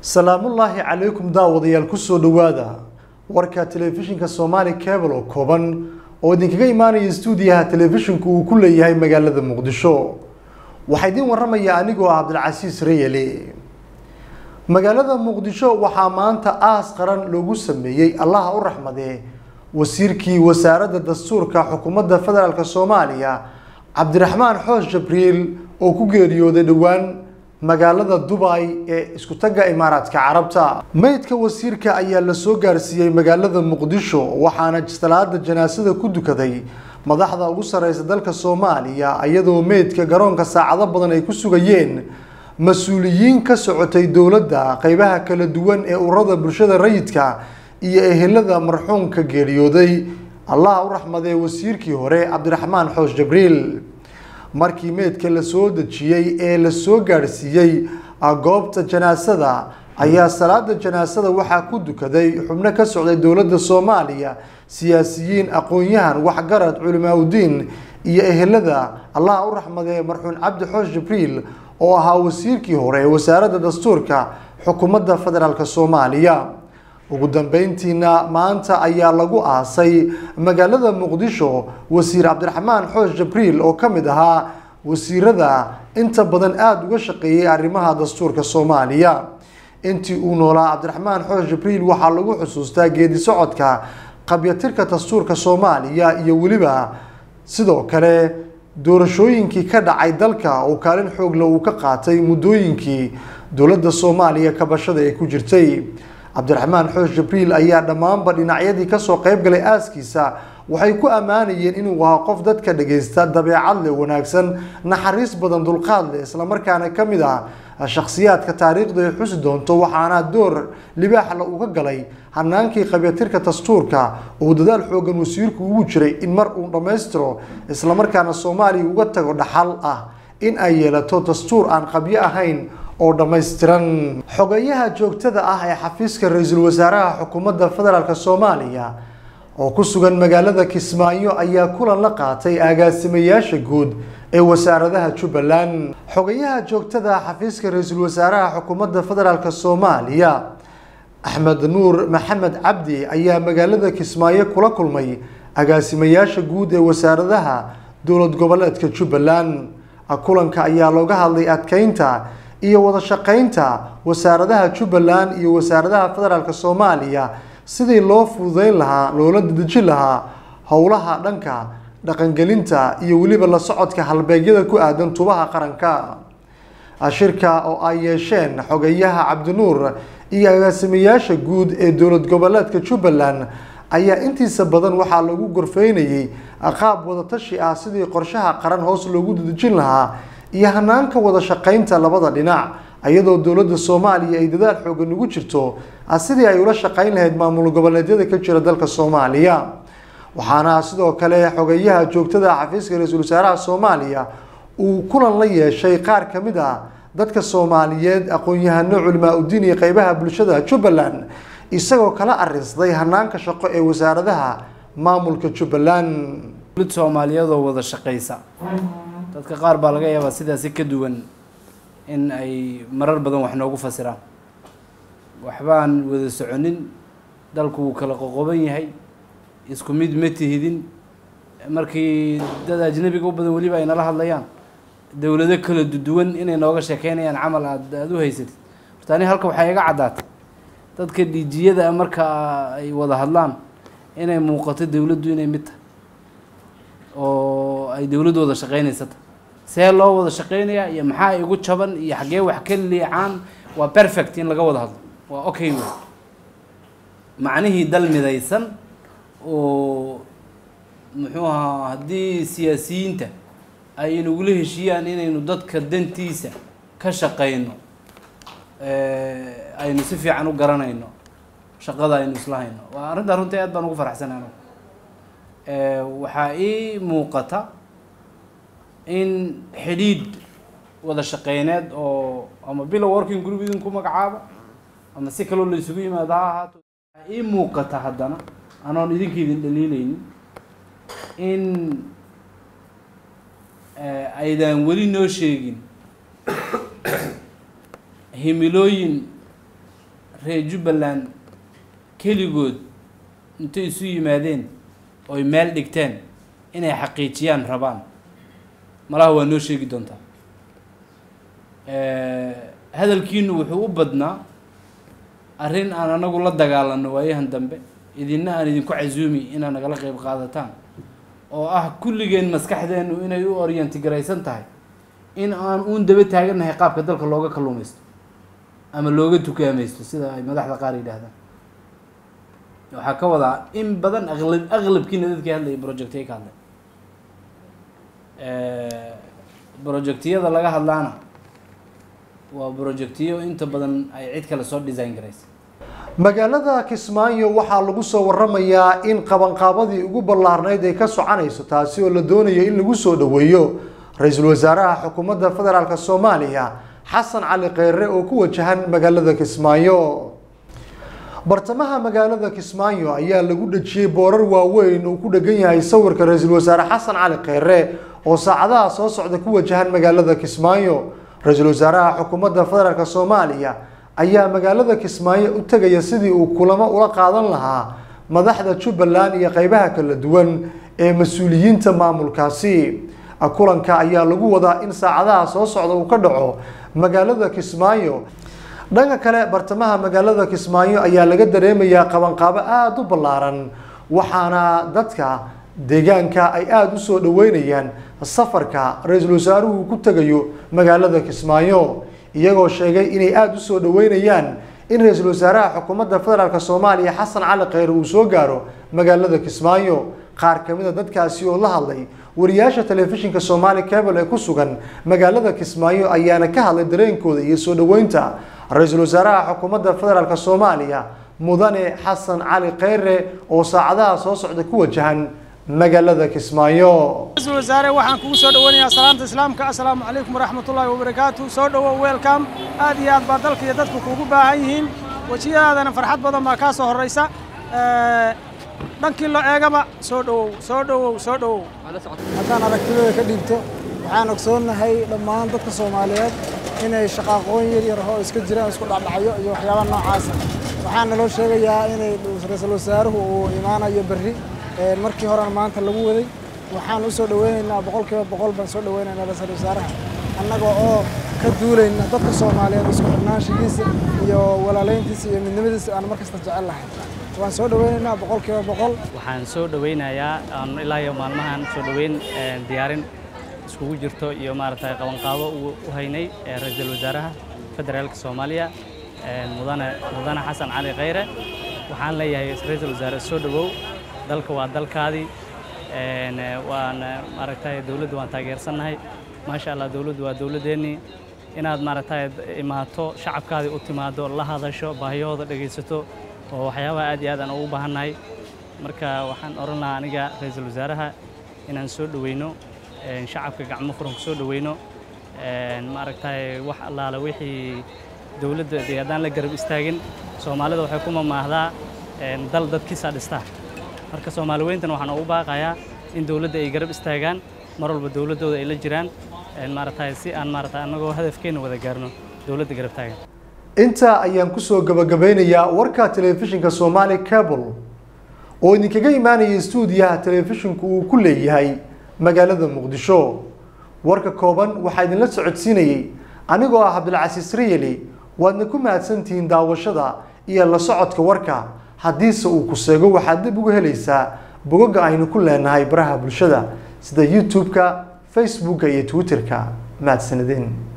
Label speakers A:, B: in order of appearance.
A: salaamullaahi calaykum daawadayaal kusoo dhowaada warka telefishinka soomaali cable oo kooban oo idinkaga imaanaya stuudiyaha telefishinku uu ku leeyahay magaalada muqdisho waxaa idiin waramaya anigoo ah cabdilcasiis reyele magaalada muqdisho waxaa maanta aas qaran loogu sameeyey allaha u raxmadee wasiirkii wasaaradda dastuurka xukuumadda federaalk soomaaliya cabdiraxmaan xoos jabriil oo ku geeriyooday dhowaan magaalada dubay ee isku tagga imaaraadka carabta meydka wasiirka ayaa la soo gaarsiiyey magaalada muqdisho waxaana salaada janaasada ku dukaday madaxda ugu sareysa dalka soomaaliya iyadoo meydka garoonka saacado badan ay ku sugayeen mas-uuliyiin ka socotay dowladda qeybaha kala duwan ee ururada bulshada rayidka iyo ehelada marxuumka geeriyooday allah u raxmadee wasiirkii hore cabdiraxmaan xoos jabriil markii meydka la soo dejiyey ee la soo gaadhsiiyey goobta janaasada ayaa salaada janaasada waxaa ku dukaday xubno ka socday dowladda soomaaliya siyaasiyiin aqoon-yahan waxgarad culimaaudiin iyo ehelada allah u raxmadee marxuum cabdi xoos jibriil oo ahaa wasiirkii hore ee wasaaradda dastuurka xukuumadda federaalk soomaaliya ugu dambeyntiina maanta ayaa lagu aasay magaalada muqdisho wasiir cabdiraxmaan xoos jabriil oo ka mid ahaa wasiirada inta badan aada uga shaqeeyay arrimaha dastuurka soomaaliya intii uu noolaa cabdiraxmaan xoos jabriil waxaa lagu xusuustaa geedi socodka qabyatirka dastuurka soomaaliya iyo weliba sidoo kale doorashooyinkii ka dhacay dalka oo kaalin xoogle uu ka qaatay muddooyinkii dowladda soomaaliya kabashada ay ku jirtay cabdiraxmaan xoos jibriil ayaa dhammaanba dhinacyadii kasoo qeyb galay aaskiisa waxay ku ammaanayeen inuu ahaa qof dadka dhagaysta dabeecad leh wanaagsan naxariis badan dulqaad leh islamarkaana ka mid ah shakhsiyaadka taariikhdu ay xusi doonto waxaana door libaaxla uga galay hanaankii qabyatirka dastuurka uu dadaal xoogan wasiirku ugu jiray in mar uu dhammaystiro islamarkaana soomaaliya uga tago dhaxal ah in ay yeelato dastuur aan qabyo ahayn oo dhammaystiran xogeyaha joogtada ah ee xafiiska ra-iisul wasaaraha xukuumadda federaalk soomaaliya oo ku sugan magaalada kismaayo ayaa kulan la qaatay agaasimayaasha guud ee wasaaradaha jubbaland xogeyaha joogtada xafiiska ra-iisul wasaaraha xukuumadda federaalk soomaaliya axmed nuur maxamed cabdi ayaa magaalada kismaayo kula kulmay agaasimayaasha guud ee wasaaradaha dowlad goboleedka jubbaland kulanka ayaa looga hadlay adkeynta iyo wada shaqeynta wasaaradaha jubbaland iyo wasaaradaha federaalk soomaaliya sidii loo fududeyn lahaa loola dedejin lahaa howlaha dhanka dhaqangelinta iyo weliba la socodka halbeegyada ku aadan tubaha qaranka shirka oo ay yeesheen xogeyaha cabdinuur iyo agaasimayaasha guud ee dowlad goboleedka jubbaland ayaa intiisa badan waxaa lagu gorfeynayay qaab wadatashi ah sidii qorshaha qaran hoos loogu dedejin lahaa iyo hanaanka wada shaqeynta labada dhinac iyadoo dowladda soomaaliya ay dadaal xoogan ugu jirto sidii ay ula shaqeyn lahayd maamul goboleedyada ka jira dalka soomaaliya waxaana sidoo kale xogeyaha joogtada xafiiska ra-iisul wasaaraha soomaaliya uu kulan la yeeshay qaar ka mid ah dadka soomaaliyeed aqoon-yahano culimaa udiin iyo qeybaha bulshada jubbaland isagoo kala arinsaday hanaanka shaqo ee wasaaradaha maamulka jubbaland
B: soomaaliyeedoo wada shaqeysa dadka qaar baa laga yaabaa sidaasi ka duwan in ay marar badan wax noogu fasiraan waxbaan wada soconin dalku wuu kala qoqoban yahay isku mid ma tihidin markii dad ajnabiga u badan weliba ay nala hadlayaan dowlado kala duwan inay nooga sheekeynayaan camal aad aada u haysatid horta ani halka waxaa iga caddaatay dadka dhiijiyada marka ay wada hadlaan inay muuqato dowladdu inay mid tahay oo ay dowladdu wada shaqeynaysata see loo wada shaqeynayaa iyo maxaa igu jaban iyo xaggee wax ka liicaan waa perfect in laga wada hadlo waa okay wey macnihii dal midaysan oo muxuu ahaa haddii siyaasiyiinta ay inagula heshiiyaan inaynu dadka dantiisa ka shaqeyno aynu si fiican u garanayno shaqada aynu isla hayno waa arrintaa runtii aad baan ugu faraxsanay anigu waxaa ii muuqata in xidhiidh wada shaqeyneed oo ama bilow working group idinku magacaaba ama si kaloo la isugu yimaado ha ahaato waxaa ii muuqata haddana anoon idinka idin dhaliileynin in aydaan weli noo sheegin himilooyin reer jubbaland keligood intay isu yimaadeen oy meel dhigteen inay xaqiijiyaan rabaan malaha waa noo sheegi doontaa hadalkiinu wuxuu u badnaa arrin aan anagu la dagaalano waayahan dambe idinna aan idinku casuumi inaad nagala qeyb qaadataan oo ah kulligeen maskaxdeenu inay u orientigaraysan tahay in aan uun daba taagannahay qaabka dalka looga kalluumaysto ama looga tukaamaysto sida ay madaxda qaar yidhaahdaan waxaa ka wadaa in badan aqlab aqlabkiina dadkii hadlayay projectay ka hadlay projectiyada laga hadlaana waa projectiyo inta badan ay cid kale soo design garaysa
A: magaalada kismaayo waxaa lagu soo waramayaa in qabanqaabadii ugu ballaarnayd ay ka soconayso taasi oo la doonayo in lagu soo dhoweeyo ra-iisul wasaaraha xukuumadda federaalk soomaaliya xasan cali kheyre oo ku wajahan magaalada kismaayo bartamaha magaalada kismaayo ayaa lagu dhejiyey boorar waaweyn uu ku dhegan yahay sawirka ra-iisul wasaare xasan cali kheyre oo saacadaha soo socda ku wajahan magaalada kismaayo ra-iisul wasaaraha xukuumadda federaalk soomaaliya ayaa magaalada kismaayo u tegaya sidii uu kulamo ula qaadan lahaa madaxda jubbaland iyo qeybaha kala duwan ee mas-uuliyiinta maamulkaasi kulanka ayaa lagu wadaa in saacadaha soo socda uu ka dhaco magaalada kismaayo dhanka kale bartamaha magaalada kismaayo ayaa laga dareemayaa qabanqaabo aada u ballaaran waxaana dadka deegaanka ay aada u soo dhaweynayaan safarka ra-iisul wasaaruhu ku tegayo magaalada kismaayo iyagoo sheegay inay aada u soo dhaweynayaan in ra-iisul wasaaraha xukuumadda federaalk soomaaliya xasan cali kheyre uu soo gaaro magaalada kismaayo qaar kamid a dadkaasi oo la hadlay wariyaasha telefishinka soomaali cable ee ku sugan magaalada kismaayo ayaana ka hadlay dareenkooda iyo soo dhaweynta ra-iisul wasaaraha xukuumadda federaalk soomaaliya mudane xasan cali kheyre oo saacadaha soo socda ku wajahan magaalada kismaayo
C: ra-iisul wasaare waxaan kugu soo dhaweynayaa salaamta islaamka assalaamu calaykum waraxmatullaahi wabarakaatu soo dhowow welcome aad iyo aad baa dalka iyo dadku kuugu baahan yihiin wejiyadaadana farxad badan baa kaa soo horraysa dhankii loo eegaba soo dhowow soo dhowow soo dhowow
D: haddaan aragtidooda ka dhiibto waxaan ogsoonnahay dhammaan dadka soomaaliyeed inay shaqaaqooyin yar yar oo iska jiraan isku dhacdhacyo iyo waxyaaba noocaasa waxaa naloo sheegayaa inay ra-iisul wasaaruhu uu imaanayo berri markii horena maanta lagu waday waxaan u soo dhaweynaynaa boqolkiiba boqol baan soo dhaweynaynaa ra-iisul wasaaraha annaga oo ka duulayna dadka soomaaliyeed isku xirnaanshigiisa iyo walaalayntiisa iyo midnimadiisa aan markasta jecel lahay waan soo dhaweynaynaa boqolkiiba boqol
E: waxaan soo dhaweynayaa aan ilaa iyo maalmahan soo dhaweyn diyaarin iskugu jirto iyo maaragtay qabanqaabo u haynay ra-iisul wasaaraha federaalka soomaaliya mudane mudane xasan cali kheyre waxaan leeyahay ra-iisul wasaare soo dhawow dalka waa dalkaadii waan maaragtay dowladda waan taageersannahay maasha allah dowladdu waa dowladdeennii inaad maaragtay imaato shacabkaadii u timaado la hadasho baahiyahooda dhegaysato oo waxyaabaha aad iyo aad aan ugu baahannahay marka waxaan odhan lahaa aniga ra-iisul wasaaraha inaan soo dhoweyno shacabka gacmo furan ku soo dhoweyno maaragtay wax allaale wixii dowladda dee haddaan la garab istaagin soomaalida waxay ku mamaahdaa dal dadkiisaa dhistaa marka soomaali weyntana waxaan ugu baaqayaa in dowladda ay garab istaagaan mar walba dowladdooda ay la jiraan maaragtay si aan maaragtay annagoo hadafkeenna wada gaarno dowladda garab taagan
A: intaa ayaan kusoo gabagabeynayaa warka telefishinka soomaali cable oo idinkaga imaanaya stuudiyaha telefishinku uu ku leeyahay magaalada muqdisho warka kooban waxaa idinla socodsiinayey anigoo ah cabdilcasiis riyeli waadna ku mahadsantihiin daawashada iyo la socodka warka haddiise uu ku seego waxaad dib uga helaysaa bogagga aynu ku leenahay baraha bulshada sida youtube-ka facebooka iyo twitter-ka mahadsanideen